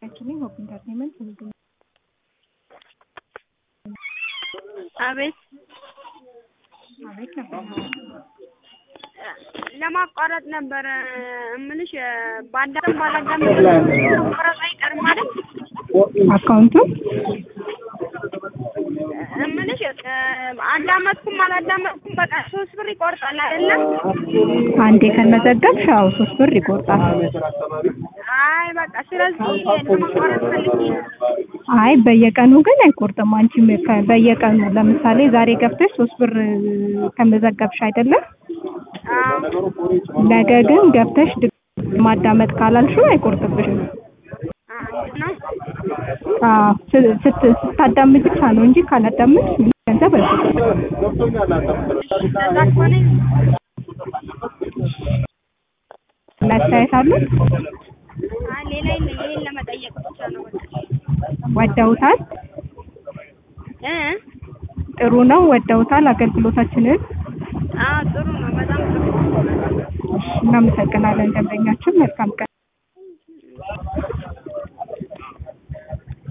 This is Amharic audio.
Actually, Hope Entertainment will do. አቤት አቤት ነበር ለማቋረጥ ነበረ እምልሽ በአንዳንድ ባላዳምጥ ማቋረጥ አይቀርም ማለት አካውንቱን እምልሽ አዳመጥኩም አላዳመጥኩም በቃ ሶስት ብር ይቆርጣል አይደለም? አንዴ ከመዘገብሽ አዎ ሶስት ብር ይቆርጣል። አይ በቃ ስለዚህ ለማቋረጥ ፈልጌ ነው። አይ በየቀኑ ግን አይቆርጥም። አንቺም ከ- በየቀኑ ለምሳሌ ዛሬ ገብተሽ ሶስት ብር ከመዘገብሽ አይደለም አዎ ነገ ግን ገብተሽ ድጋሚ ማዳመጥ ካላልሽው አይቆርጥብሽም። አዎ ነው አዎ ስ- ስት- ስታዳምጥ ብቻ ነው እንጂ ካላዳምጥ ምንም ገንዘብ አይቆርጥም። እንደዛ ከሆነ መታየት አሉት አይ ሌላ የለም ይሄን ለመጠየቅ ብቻ ነው በቃ ወደውታል። እ ጥሩ ነው ወደውታል አገልግሎታችንን። አዎ ጥሩ ነው በጣም ጥሩ ነው። እናመሰግናለን ደንበኛችን። መልካም ቀን